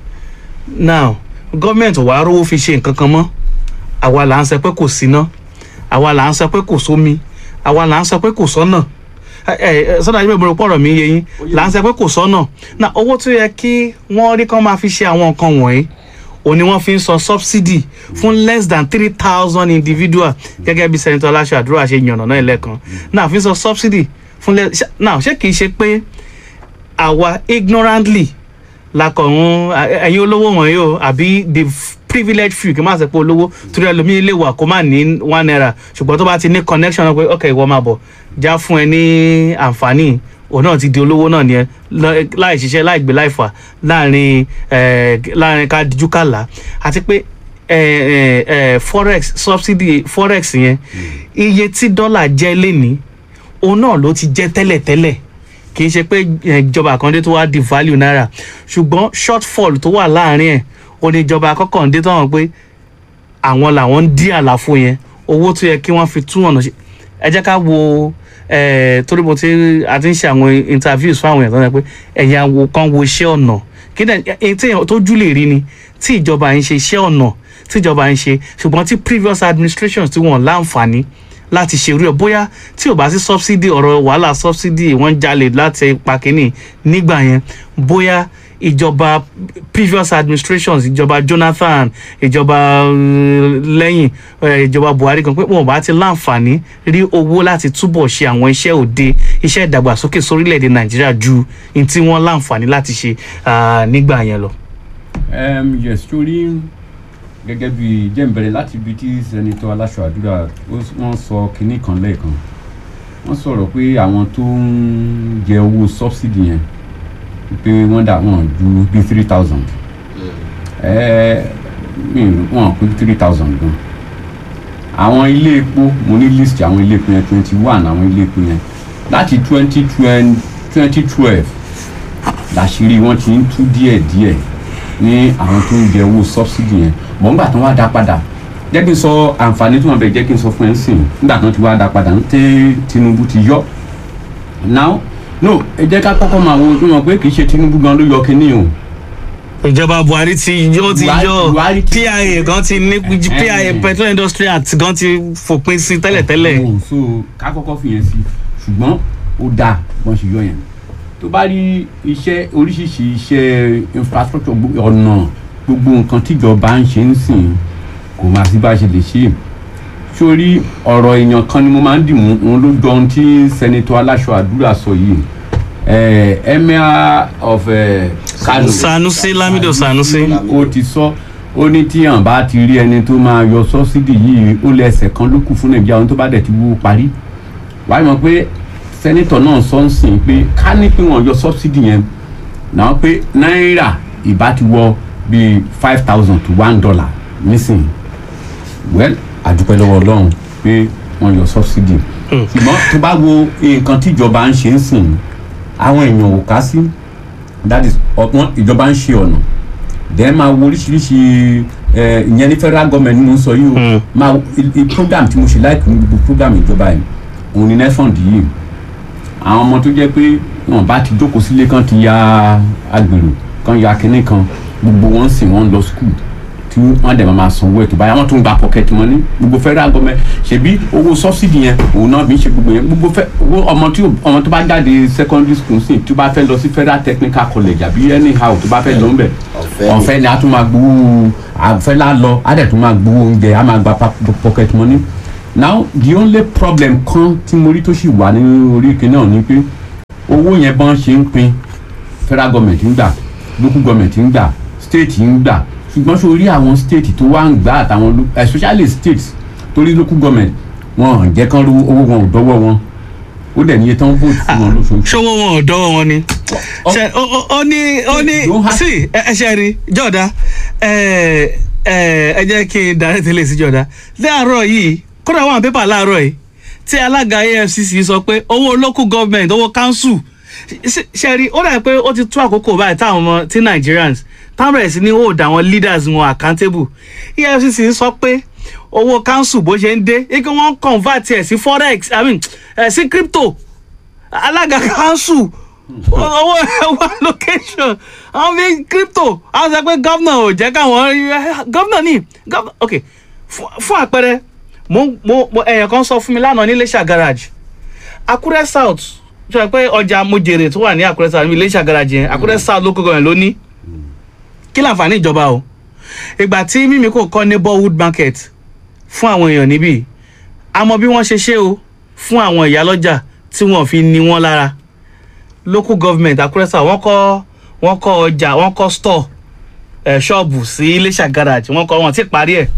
S1: now gọ́ọ̀mẹ̀ntì wàá rówó fi ṣe nǹkan kan mọ́ àwa là ń sọ pé kò síná àwa là ń sọ pé kò sómi àwa là ń sọ pé kò sọ́nà sọ́dọ̀ àjẹmọ̀ ìbúrò pọ̀rọ̀ mi yé yín là ń sọ pé kò sọ́nà na owó tó yẹ kí wọ́n rí kán máa fi ṣe àwọn nǹkan wọ̀nyí òun ni wọ́n fi ń san subsidy fún less than three thousand individual gẹ́gẹ́ bí senator aláṣọ àdúrà ṣe yànnà náà lẹ́ẹ̀kan náà fi ń san subsidy fún less now ṣé kìí ṣe pé àwa ignorantly lakọ̀run ẹ̀yin olówó wọ̀nyí o àbí the privilege few kí n má sọ pé olówó torí ẹlòmíín lè wà kó má ní one naira ṣùgbọ́n tó bá ti ní connection náà pé ok ìwọ máa bọ̀ já fún ẹ ní àǹfààní òun náà ti di olówó náà nìyẹn lọ- láì ṣiṣẹ́ láì gbé láì fà láàrin eh, láàrin ká dijú kàlà àti pé eh, eh, eh, forex subsidy forex yẹn iye tí dọ́là jẹ́ lénìí òun náà ló ti jẹ́ tẹ́lẹ̀tẹ́lẹ̀ kì í ṣe pé eh, ìjọba kan dé tó wá di value náírà ṣùgbọ́n shortfall tó wà láàrin ẹ̀ ó ní ìjọba àkọ́kọ́ ń dé tán pé àwọn làwọn ń dí àlàfo yẹn owó tó yẹ kí wọ́n fi tún ọ̀nà ṣe ẹ jẹ́ ká wo eh, torí mo ti a ti ń ṣe àwọn interviews fún àwọn èèyàn tó ń sọ pé ẹ̀yin awo kan wo iṣẹ́ ọ̀nà kí ni ẹ̀yin tí èèyàn tójú lè rí ni tí ìjọba ń ṣe iṣẹ́ ọ̀nà tí ìjọba ń ṣe ṣùgbọ́n tí previous administrations tí wọ́n láǹfààní láti ṣe irú ẹ̀ bóyá tí ò bá sí subsidy ọ̀rọ̀ wàhálà subsidy wọ́n ń jalè láti pa kínní nígbà yẹn bóyá ìjọba previous administrations ìjọba Jonathan ìjọba uh, lẹ́yìn eh, ìjọba Buhari kan pé wọn ò bá ti láǹfààní rí owó láti túbọ̀ ṣe àwọn iṣẹ́ òde iṣẹ́ ìdàgbàsókè sórílẹ̀‐èdè Nàìjíríà ju ní tí wọ́n láǹfààní láti ṣe ah, nígbà yẹn lọ.
S3: um, yes torí gẹ́gẹ́ bí jẹ́ǹbẹ̀rẹ̀ láti ibi tí sẹ́nitọ́ aláṣọ àdúrà ó- wọ́n sọ kinní kan lẹ́ẹ̀kan wọ́n sọ̀rọ̀ pé àwọn tó ń jẹ owó subsidy yẹn pé wọ́n dà wọ́n ju bíi three thousand wọ́n pé three thousand gan àwọn ilé epo mo ní list àwọn ilé epo yẹn twenty one àwọn ilé epo yẹn láti twenty twenty twelve làṣírí wọn ti ń tú díẹ̀díẹ̀ ní àwọn tó ń jẹ owó subsidy yẹn mọ̀ nígbà tó wá dá padà jẹ́ kí n sọ àǹfààní tó wọn bẹ̀ jẹ́ kí n sọ fún ẹ sìn nígbà tó ti wá dá padà ń tẹ́ Tinubu ti yọ now no ẹ jẹ́ ká kọ́kọ́ máa wo tó mọ̀ pé kì í ṣe Tinubu gan ló yọ kínní o
S1: ìjọba Buhari ti yọ ti
S3: Buhari-
S1: yọ
S3: Buhari ti-
S1: PIA gan ti ní PIA
S3: Eh.
S1: Petroleum Industry Act gan ti fòpin sí tẹ́lẹ̀tẹ́lẹ̀.
S3: Oh, so ká kọ́kọ́ fi yẹn sí ṣùgbọ́n ó dáa wọ́n ṣe yọ yẹn tó bá rí iṣẹ́ oríṣiríṣi iṣẹ́ infrastructure gbogbo- ọ̀nà gbogbo nǹkan tíjọba ń ṣe ń sìn kò máa sí bá a ṣe lè ṣe sórí ọ̀rọ̀ èèyàn kan ni mo máa ń dì mú òun ló jọ ohun tí sẹ́nitọ́ aláṣọ àdúrà sọ yìí eh, emir of eh, Kano
S1: Sanusi Lamido Sanusi.
S3: ó ti sọ ó ní tí hàn bá ti rí ẹni tó máa yọ sọ́sídì yìí ó lé ẹsẹ̀ kan ló kù fún nàìjíríà ohun tó bá dẹ̀ ti wú parí wáyé mọ̀ pé sẹ́nitọ̀ náà sọ ń sìn pé ká ní pé wọ́n yọ sọ́sídì yẹn náà pé náírà ìbá ti wọ bíi five thousand to one dollar nísìnyí well àdúpẹ́ lọ́wọ́ ọlọ́run pé wọ́n yọ sọ́sídì ṣùgbọ́n tó bá wo nǹkan tíjọba ń ṣe ń sìn àwọn èèyàn ò ká sí that is ọ̀pọ̀ ìjọba ń ṣe ọ̀nà then máa wo oríṣiríṣi ẹ, ìyẹn ní federal government ni mo ń sọ yìí o
S1: Mm.
S3: máa wo i- i program tí mo ṣe láìpẹ́ ní gbogbo program ìjọba yìí òun ni nefond yìí àwọn ọmọ tó jẹ́ pé wọn bá ti jókòó sílé kan ti ya agbèrò kan ya kinní kan gbogbo wọn sì wọn lọ school tí wọn dẹ̀ máa sanwó ètò báyà wọn tún gba pocket money gbogbo federal government ṣebí owó subsidy yẹn òun náà bí ń ṣe gbogbo yẹn gbogbo fẹ owó ọmọ tí ò- ọmọ tó bá jáde secondary school sí tí ó bá fẹ́ lọ sí federal technical college àbí anyhow tó bá fẹ́ lọ ń bẹ̀
S2: Ọ̀fẹ́ ni.
S3: ọ̀fẹ́ ni a tún máa gbowó àfẹ́ lá lọ a dẹ̀ tún máa gbowó oúnjẹ a máa gba pa- pocket money now the only problem kan tí mo rí tó sì wà ní orí ìkíní náà ni pé owó yẹn bọ́n ṣe ń pín federal government ń gbà local government ń gbà state ń gbà ṣùgbọ́n ṣe orí àwọn state tó wá ń gbà àtàwọn lo- especially states torí local government wọn ò jẹ́ kán rówó owó wọn ò dọ́wọ́ wọn ó dẹ̀ níye tán vote fún wọn lóṣooṣù.
S1: ṣọwọ́ wọn ò dọ́wọ́ wọn ni.
S3: Ọ-
S1: ṣe ó ó- ó ní ó ní
S3: Don't have-
S1: sí ẹ ẹ ṣe rí jọ̀dá ẹ ẹ ẹ jẹ́ kí n darí tẹ́lẹ̀ sí jọ̀dá láàárọ̀ yìí kódà wọn pépà láàárọ̀ yìí tí alága AFCC sọ pé owó local government owó council ṣe- ṣe rí ó dà pé ó ti tó àkókò báyìí táwọn ọmọ tí Nigerians táwọn bẹ̀rẹ̀ sí ní hold àwọn leaders wọn accountable EFCC sọ pé owó council bó ṣe ń dé ike wọ́n convert ẹ̀ sí forex i mean ẹ̀ sí crypto alága council owó owó allocation àwọn fi crypto àwọn sọ pé gómìnà ò jẹ́ káwọn gómìnà ní gómìnà ok fún- fún àpẹẹrẹ mo mo mo ẹ̀yàn kan sọ fún mi lánàá ní Iléṣà garage Àkúrẹ́ south sọ pé ọjà mojèrè tó wà ní Àkúrẹ́ south ní Iléṣà garage yẹn Àkúrẹ́ south local government ló ní kí láǹfààní ìjọba o ìgbà tí mímí kò kọ́ neighborhood market fún àwọn èèyàn níbí a mọ bí wọ́n ṣe ṣe o fún àwọn ìyálọ́jà tí wọ́n fi ní wọ́n lára local government Àkúrẹ́ South wọ́n kọ́ wọ́n kọ́ ọjà wọ́n kọ́ store ẹ̀ ṣọ́ọ̀bù sí Iléṣà garage wọ́n kọ́ wọn ti parí ẹ̀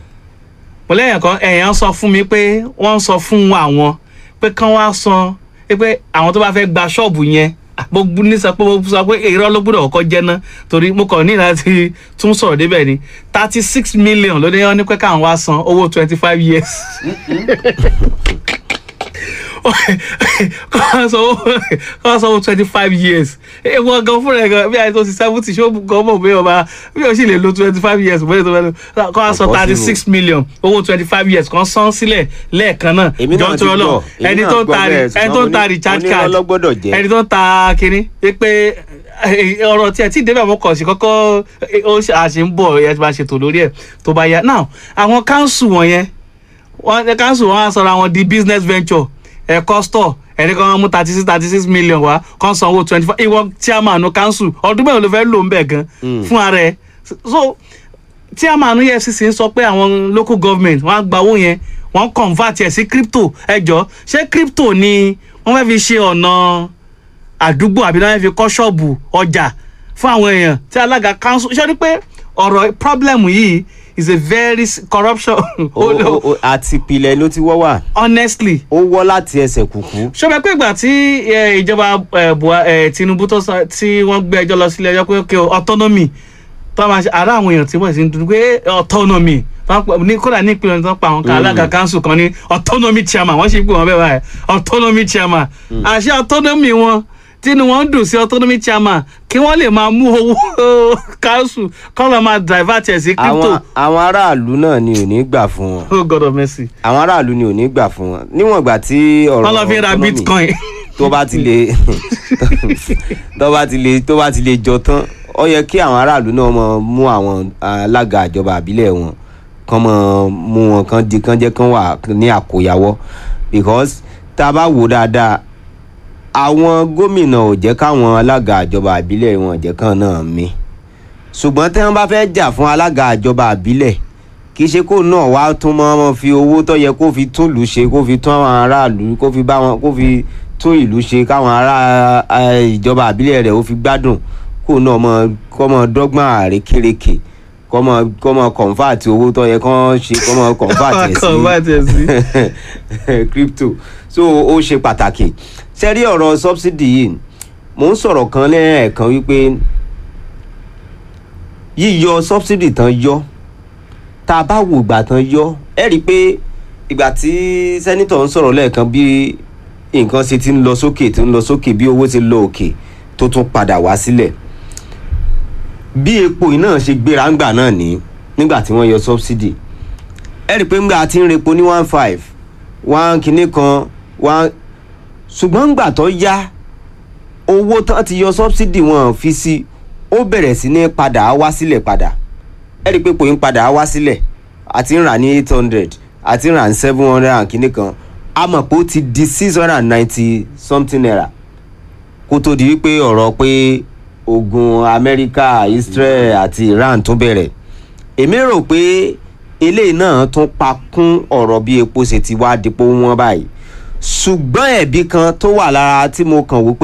S1: mo lẹ́yìn kan ẹ̀yàn sọ fún mi pé wọ́n sọ fún àwọn pé kán wá san pé àwọn tó bá fẹ́ gba ṣọ́ọ̀bù yẹn gbogbo ní sọ pé mo sọ pé irọ́ ló gbọ́dọ̀ kọ́kọ́ jẹ́ ná torí mo kàn ní láti tún sọ̀rọ̀ débẹ̀ ni thirty six million ló ní wọ́n ní pé káwọn wá san owó twenty five years kọ́ wá sanwó kọ́ wá sanwó twenty five years ewu gan fúnra ẹ̀ gan bí àyè tó ti seventy ṣé ó gan mọ̀ bí ọba bí o sì lè lo twenty five years bóyá tó fẹ́ lọ kọ́ wá san thirty six million owó twenty five years kan san sílẹ̀ lẹ́ẹ̀kan náà
S2: Èmi náà
S1: Jọ̀ọ́
S2: ti
S1: nítorí Ọlọ́run,
S2: gbọ́, èmi
S1: ẹni
S2: náà
S1: tó ń
S2: gbọ́
S1: ta
S2: bẹ́ẹ̀,
S1: ẹni tó ń ta
S2: ṣùgbọ́n
S1: recharge
S2: onírọ́
S1: card
S2: ló gbọ́dọ̀ jẹ́.
S1: ẹni tó ń ta kínní pé ọ̀rọ̀ tí ẹ ti débẹ̀ mọ́ kọ̀ sí kọ́kọ́ ó ṣe- àṣì ń bọ̀ ẹ ti máa ṣètò lórí ẹ̀ tó bá yá now àwọn council wọ̀nyẹn wọ́n ní council wọn á sọ̀rọ̀ àwọn di business venture ẹ̀kọ́ store ẹni kan mú thirty six thirty six million wá kan sanwó twenty five ìwọ chairman council ọdún mẹ́rin ló fẹ́ lò ń bẹ̀ gan fún ara ẹ̀ so chairman efcc ń sọ pé àwọn local government wọ́n á gba owó yẹn wọ́n convert ẹ̀ sí crypto ẹ jọ ṣé crypto ni wọ́n fẹ́ fi ṣe ọ̀nà àdúgbò àbí náà fi kọ́ ṣọ́ọ̀bù ọjà fún àwọn èèyàn tí alága council ṣe ni pé ọ̀rọ̀ problem yìí is a very s- corruption
S2: Ó- ó- ó- àti ìpìlẹ̀ ló ti wọ́ wà
S1: honestly
S2: ó wọ́ láti ẹsẹ̀ kùkú.
S1: ṣọba pé ìgbà tí eh, ìjọba eh, Bua- eh, Tinubu tó sọ tí wọ́n gbé ẹjọ́ lọ sílé ẹjọ́ pé okay, o, autonomy tó máa ṣe ara àwọn èèyàn tí wọ́n sì ń dúdú pé eh, autonomy tó ń pa- ní kódà ní ìpínlẹ̀ tó ń pa àwọn kan alága council kan ní autonomy chairman wọ́n sì ń pè wọ́n bẹ́ẹ̀ báyìí autonomy chairman àṣẹ autonomy wọn tínú wọn dùn sí autonomy chairman kí wọ́n lè máa mú owó council kọ́ lọ́ máa divert ẹ̀ sí crypto
S2: àwọn àwọn aráàlú náà ni ò ní gbà fún wọn
S1: oh god of mercy
S2: àwọn aráàlú ni ò ní gbà fún wọn níwọ̀n ìgbà tí ọ̀rọ̀
S1: wọ́n lọ fi ra
S2: autonomy
S1: bitcoin
S2: tó bá ti lè tó bá ti lè tó bá ti lè jọ tán ó yẹ kí àwọn aráàlú náà mọ mú àwọn alága ìjọba àbílẹ̀ wọn kán mọ mú wọn kán di kán jẹ́ kán wà ní àkóyawọ́ because tá a bá wò dáadáa àwọn gómìnà ò jẹ́ káwọn alága ìjọba àbílẹ̀ wọn jẹ́ kán náà mí ṣùgbọ́n tí wọ́n bá fẹ́ jà fún alága ìjọba àbílẹ̀ kì í ṣe kó náà wá tún mọ́ wọn fi owó tó yẹ kó fi tún ìlú ṣe kó fi tún àwọn aráàlú kó fi bá wọn kó fi tún ìlú ṣe káwọn ará eh, ìjọba àbílẹ̀ rẹ̀ ó fi gbádùn kó náà mọ kọ́ mọ dọ́gbọ́n àrékérekè kọ́ mọ kọ́ mọ kọ̀ǹfàtì owó tó yẹ kán ṣe kọ́ mọ kọ̀ǹfàtì ẹ̀ sí
S1: Convert ẹ̀ sí.
S2: crypto so ó ṣe pàtàkì ṣe rí ọ̀rọ̀ subsidy yìí mò ń sọ̀rọ̀ kan lẹ́ẹ̀kan wípé yíyọ subsidy tán yọ tá a bá wo ìgbà tán yọ ẹ rí i pé ìgbà tí sẹ́nitọ̀ ń sọ̀rọ̀ lẹ́ẹ̀kan bí nǹkan ṣe ti ń lọ sókè ti ń lọ sókè bí owó ti lọ òkè tó tún padà wá sílẹ̀ bí epo yìí náà ṣe gbéra ńgbà náà ní nígbà tí wọ́n yọ subsidy ẹ rí i pé ńgbà tí ń repo ní one five one kinní kan one ṣùgbọ́n ńgbà tó yá owó tán ti yọ subsidy wọn fi sí ó bẹ̀rẹ̀ sí ní padà wá sílẹ̀ padà ẹ rí i pé pòyìn padà wá sílẹ̀ àti ń rà ní eight hundred àti ń rà ní seven hundred and kinní kan a mọ̀ pé ó ti di six hundred and ninety something naira kó tó di wípé ọ̀rọ̀ pé ogun amẹ́ríkà israel àti iran tún bẹ̀rẹ̀ èmi rò pé eléyìí náà tún pa kún ọ̀rọ̀ bí epo ṣe ti wá dípò wọn báyìí ṣùgbọ́n ẹ̀bi kan tó wà lára tí mo kàn wò pé